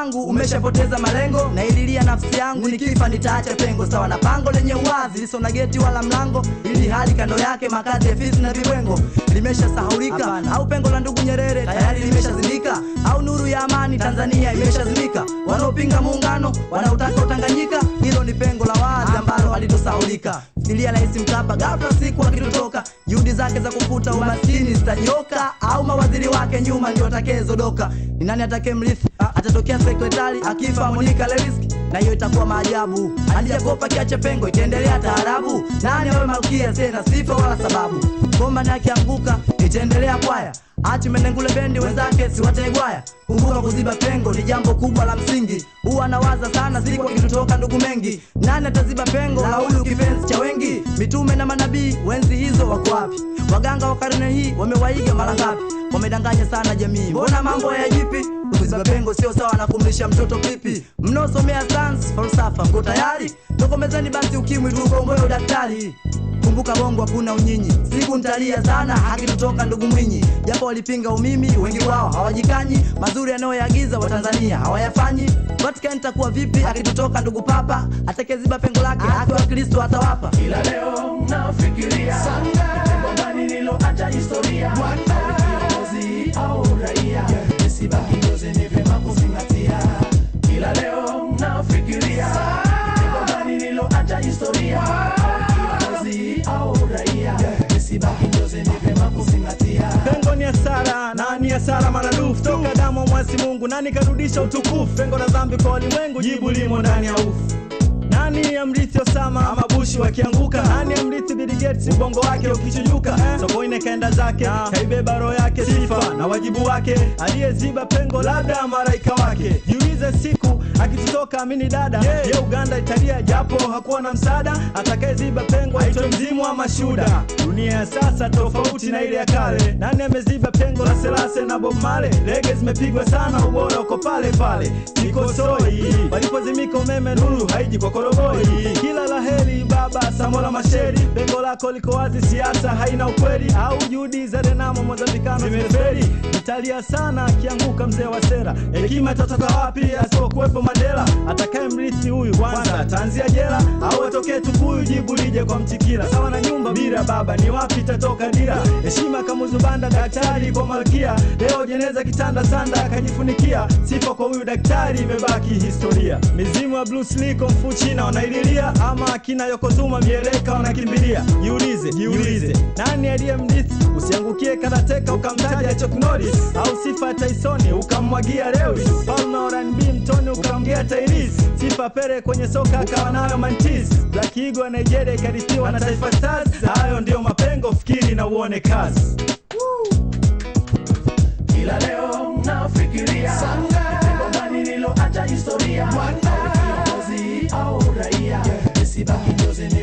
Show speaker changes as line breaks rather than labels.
wangu umeshapoteza malengo naililia nafsi yangu nikifa nitaacha pengo sawa na pango lenye uwazi liso na geti wala mlango ili hali kando yake makazi ya fisi na vibwengo limeshasahaulika au pengo la ndugu nyerere tayari limeshazimika au nuru ya amani tanzania imeshazimika wanaopinga muungano wanaotaka utanganyika hilo ni pengo la wazi ambalo halitosahaulika fikiria rais mkapa ghafla siku akitutoka juhudi zake za kufuta umaskini zitanyoka au mawaziri wake nyuma ndio atakayezodoka ni nani atake mrithi atatokea sekretari akifa monika lewiski na hiyo itakuwa maajabu alijakopa kiache pengo itaendelea taarabu nani awe malkia tena sifa wala sababu bomba ni akianguka itaendelea kwaya achi menengule bendi wenzake siwategwaya kumbuka kuziba pengo ni jambo kubwa la msingi huwa nawaza sana siku akitutoka ndugu mengi nani ataziba pengo la huyu kipenzi cha wengi mitume na manabii wenzi hizo wako wapi waganga wa karne hii wamewaiga mara ngapi wamedanganya sana jamii mbona mambo ya jipi kuziba pengo sio sawa na kumlisha mtoto pipi mnaosomea sans falsafa mko tayari tokomezeni basi ukimwi tuukomboe udaktari kumbuka bongo hakuna unyinyi siku ntalia sana akitutoka ndugu mwinyi japo walipinga umimi wengi wao hawajikanyi mazuri yanayoyagiza watanzania hawayafanyi vatican itakuwa vipi akitutoka ndugu papa atakeziba pengo lake akiwa kristo atawapa
ila leo nafikiria jambo gani niloacha historia Au kiongozi au raia nisibaki njozi ni vyema kuzingatia ila leo nafikiria jambo gani niloacha historia Au kiongozi au raia nisibaki njozi ni vyema kuzingatia
pengo ni hasara na ni hasara maradufu toka damu mwasi mungu nani karudisha utukufu pengo la dhambi kwa walimwengu jibu limo ndani ya ufu nani amrithi osama ama bushi wakianguka nani amrithi biligeti ubongo wake ukichujuka sokoine kaenda zake kaibeba roho yake sifa na wajibu wake aliyeziba pengo labda maraika wake jiulize siku akitutoka amini dada ye uganda italia japo hakuwa na msaada atakayeziba pengo aitwe mzimu ama shuda dunia ya sasa tofauti na ile ya kale nani ameziba pengo la selase na bob male lege zimepigwa sana ubora uko pale pale sikosoi walipozimika umeme nuru haiji kwa koroboi kila la heri baba samola masheri pengo lako liko wazi siasa haina ukweli au juhudi za renamo mozambikano zimeferi italia sana akianguka mzee wa sera hekima itatoka wapi asipokuwepo mandela atakaye mrithi huyu kwanza ataanzia jela au atokee tukuyu jibu lije kwa mtikila sawa na nyumba bila baba ni wapi itatoka dira heshima kamuzubanda daktari kwa malkia leo jeneza kitanda sanda akajifunikia sifa kwa huyu daktari imebaki historia mizimu ya Bruce Lee Kung Fu China wanaililia ama akina Yokozuma mieleka wanakimbilia jiulize jiulize nani aliye mrithi usiangukie karateka ukamtaja Chuck Norris au sifa ya Tyson ukammwagia Lewis Palme wa R&B mtoni ukamgea Tyrese sifa pere kwenye soka akawa nayo Mantis Black Eagle ya Nigeria ikarithiwa na Taifa Stars hayo ndio mapengo fikiri na uone kazi
ila leo nafikiria jambo gani niloacha historia Au kiongozi au raia nisibaki njozi ni